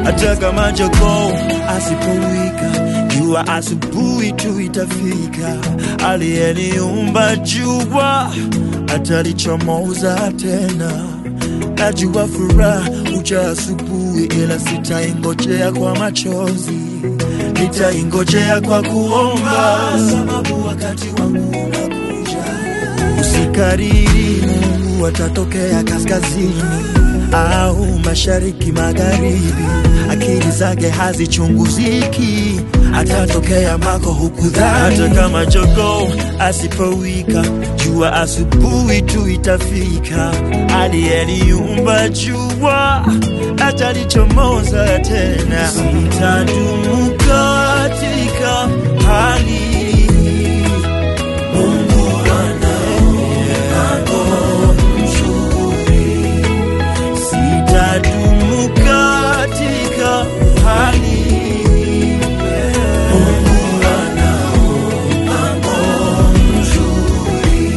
hata kama jogoo asipowika jua asubuhi tu itafika. Aliyeniumba jua atalichomoza tena. Najua furaha uja asubuhi, ila sitaingojea kwa machozi, nitaingojea kwa kuomba, sababu wakati wangu unakuja. Usikariri, Mungu atatokea kaskazini au mashariki, magharibi. Akili zake hazichunguziki, atatokea mako hukudhani. Hata kama jogoo asipowika, jua asubuhi tu itafika. Aliyeniumba jua atalichomoza tena. Sitadumu katika hali hii. Mungu ana mpango mzuri. Sitadumu katika hali hii. Mungu ana mpango mzuri.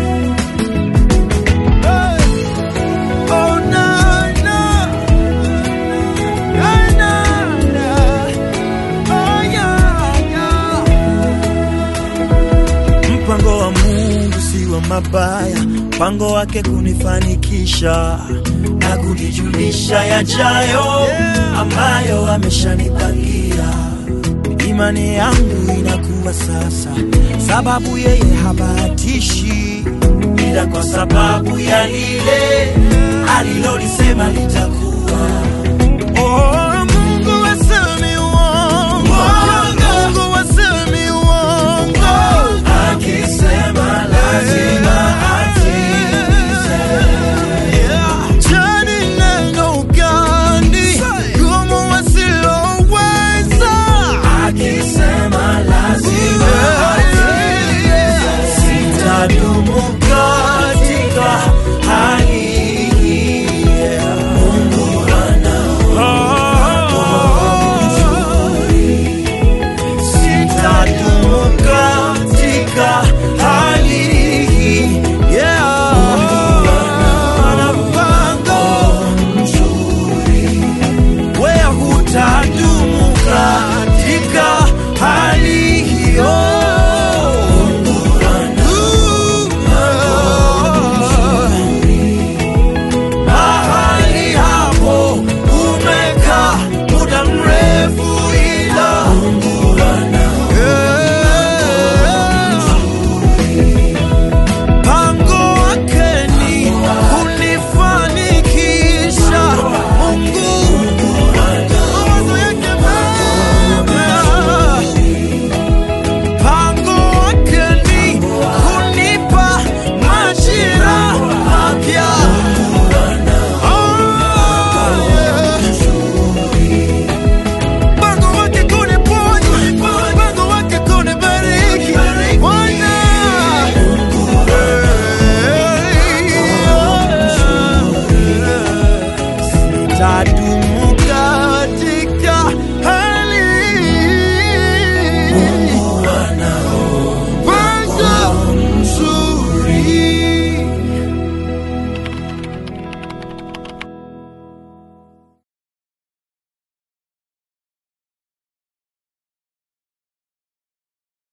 Oh, na, na. Na, na, na. Oh, yeah, yeah. Mpango wa Mungu si wa mabaya, mpango wake kunifanikisha na kunijulisha yajayo ambayo ameshanipangia. Imani yangu inakuwa sasa, sababu yeye habahatishi, ila kwa sababu ya lile alilolisema litakuwa.